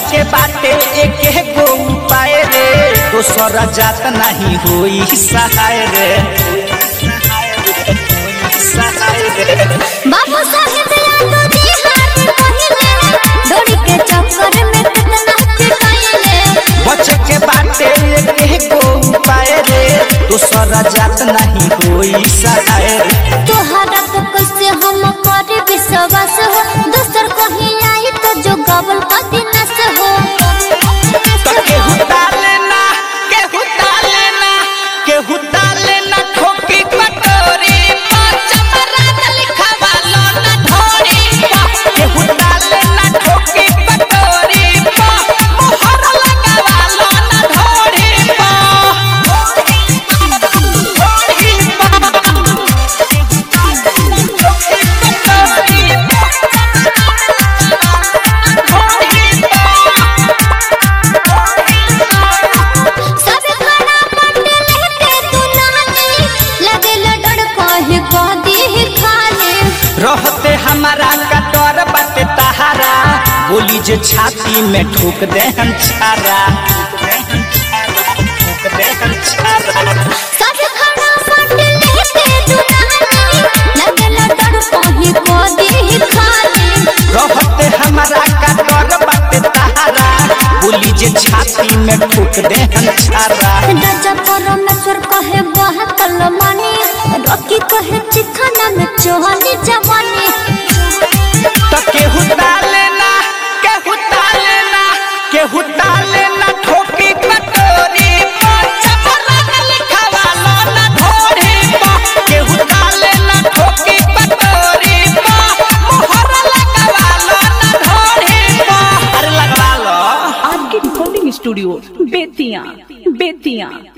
के बाटे एक गो उपाय रे दोसर जात नहीं होई सहाय रे सहाय रे बाबू साहेब यादव जी हाथ पहिले दौड़ी के चक्कर में कितना पिटाइले बच के बाटे एक गो उपाय रे दोसर जात नहीं होई सहाय रे तोहरा पे कैसे हम करे विश्वास हो दोसर कहीं आई तो जो गबल पति नस हो तो केहू डाले ना केहू डाले ना केहू डाले ना ठोकी कटोरी केहू डाले ना ठोकी कटोरी मोहर लगावालो ना ढोरी सब खड़ा पंडे लेके तू नानी लगे लडड़ कहे कह दी खाली रहते हमारा कटोर बाटे तहारा बोली जे छाती में ठोक दे हम छारा ठोक दे हम छारा सब खड़ा पंडे लेके तू नानी लगे लडड़ कहे कह दी खाली रहते हमारा कटोर बाटे तहारा बोली जे छाती में ठोक दे हम छारा राजा परमेश्वर कहे बहतल मानी रॉकी कहे चिखाना में चोहनी जवानी तो केहू डाले ना केहू डाले ना केहू डाले ना ठोकी कटोरी पर चपरान लिखवालो ना ढोरी पर केहू डाले ना ठोकी कटोरी पर मोहर लगावालो ना ढोरी पर अरे लगवा लो आपके रिकॉर्डिंग स्टूडियो बेतिया बेतिया